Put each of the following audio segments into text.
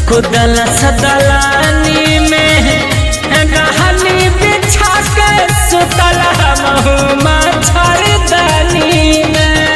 कुदल सदलानी में रहनी बिछा के सुतल हमहू मच्छरदानी में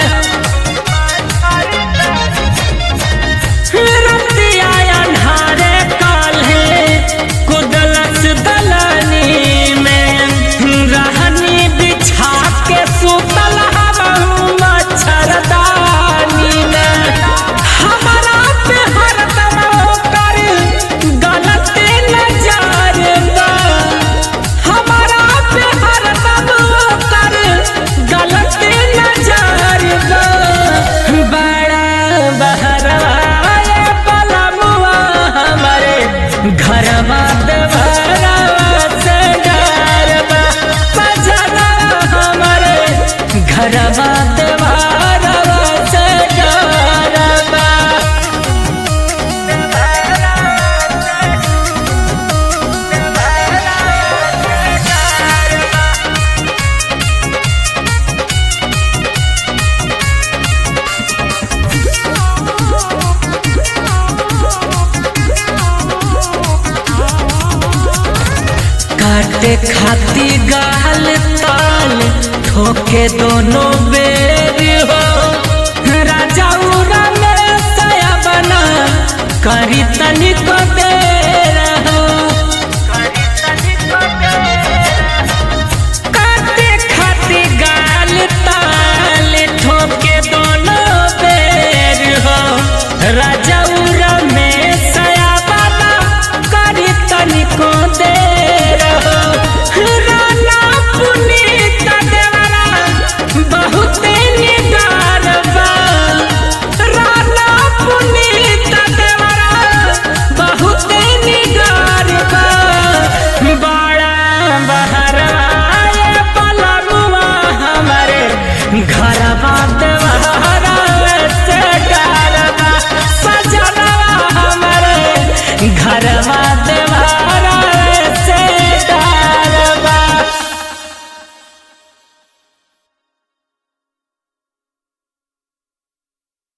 रतिया अन्हारे काल्हे कुदलस दलानी में रहनी बिछा के सुतल हमहू मच्छरदानी में हमारा पे हरदम ओकर गलत नजर बा हमारा पे हरदम ओकर गलत नजर बा बड़ा बहराए पलमुआ हमारे घरवा देवरा से डरबा बजना हमारे घरवा देवरा से डरबा काटे खाती गाल ताल ठोके दोनों बेर हो राजा उरा में सया बना करी तनिको